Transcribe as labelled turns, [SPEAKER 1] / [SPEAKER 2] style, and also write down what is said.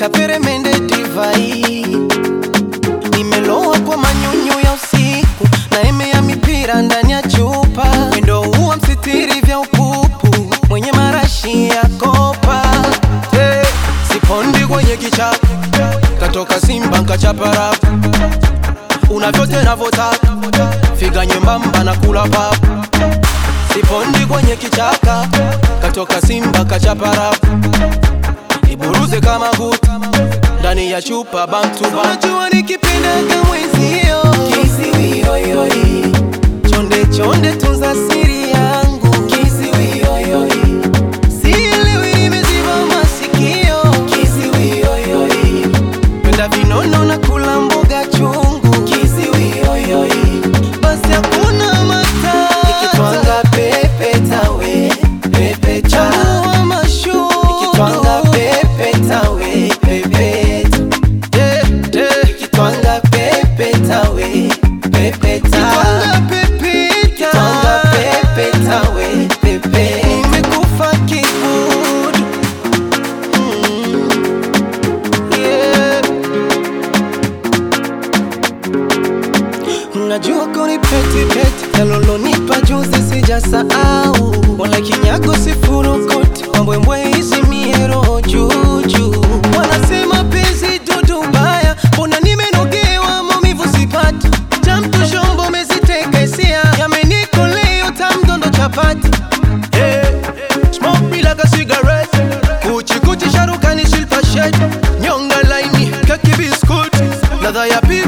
[SPEAKER 1] kaperemende divai nimeloa kwa manyunyu ya usiku na eme ya mipira ndani ya chupa wendo huwa msitiri vya upupu mwenye marashi ya kopa hey, sipondi kwenye kichapo katoka simba nkachaparapu una vyote navyotaka figa nyembamba na kula papu sipondi kwenye kichaka katoka simba kachaparapu iburuze kama guta ndani ya chupa bamtubanajua nikipendaga mwenzio kisiwioyoi chonde chonde tunza siri yangu kisiwioyoi sielewi nimeziba masikio kisiwioyoi penda vinono na kula mboga chungu kisiwioyoi basi hakuna mata nikitwanga pepe tawe pepe chanua mashu nikitwanga pepe tawe pepe yeah, yeah. nikitwanga pepe tawe pepe ta nikitwanga pepe tawe pepe nimekufa kibudu mm. yeah. Najua koni peti peti Yalolonipa juzi sijasahau Wala kinyago sifurukoti Mambwembwe hizi miero juju Wanasema penzi dudu baya Mbona nimenogewa maumivu sipati Jamtu shombo meziteka hisia Yamenikoleo tamdondo chapati yeah. Smoke me like a cigarette Kuchi kuchi sharukani shilpa shed Nyonga laini kaki biskuti Ladha ya pi